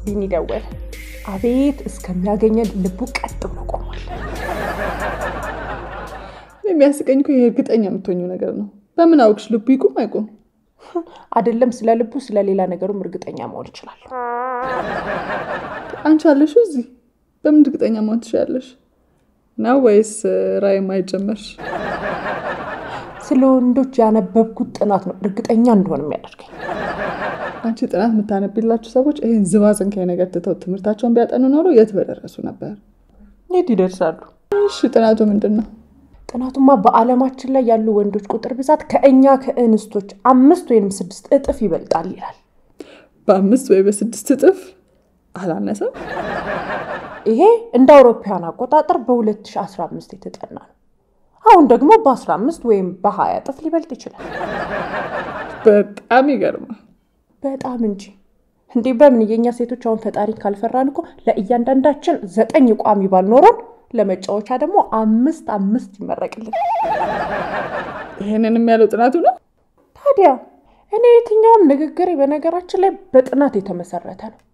ቢኒ ደወለ። አቤት እስከሚያገኘን ልቡ ቀጥ ብሎ ቆሟል። የሚያስቀኝ እኮ ይሄ እርግጠኛ የምትሆኙ ነገር ነው። በምን አውቅሽ? ልቡ ይቁም አይቁም? አይደለም ስለ ልቡ ስለ ሌላ ነገሩም እርግጠኛ መሆን ይችላል። አንቺ አለሽ እዚህ በምን እርግጠኛ መሆን ትችላለሽ? ነው ወይስ ራይ ማይጀመርሽ? ስለ ወንዶች ያነበብኩት ጥናት ነው እርግጠኛ እንደሆነ የሚያደርገኝ። አንቺ ጥናት የምታነቢላችሁ ሰዎች ይህን ዝባዝንካይ ነገር ትተው ትምህርታቸውን ቢያጠኑ ኖሮ የት በደረሱ ነበር? የት ይደርሳሉ? እሺ ጥናቱ ምንድን ነው? ጥናቱማ በዓለማችን ላይ ያሉ ወንዶች ቁጥር ብዛት ከእኛ ከእንስቶች አምስት ወይም ስድስት እጥፍ ይበልጣል ይላል። በአምስት ወይ በስድስት እጥፍ አላነሰም? ይሄ እንደ አውሮፓውያን አቆጣጠር በ2015 የተጠና ነው። አሁን ደግሞ በ15 ወይም በ20 እጥፍ ሊበልጥ ይችላል። በጣም ይገርማል። በጣም እንጂ እንዴ! በምን የእኛ ሴቶች አሁን ፈጣሪ ካልፈራን እኮ ለእያንዳንዳችን ዘጠኝ ቋሚ ባል ኖሮን ለመጫወቻ ደግሞ አምስት አምስት ይመረቅልን። ይህንንም ያለው ጥናቱ ነው። ታዲያ እኔ የትኛውም ንግግሬ በነገራችን ላይ በጥናት የተመሰረተ ነው።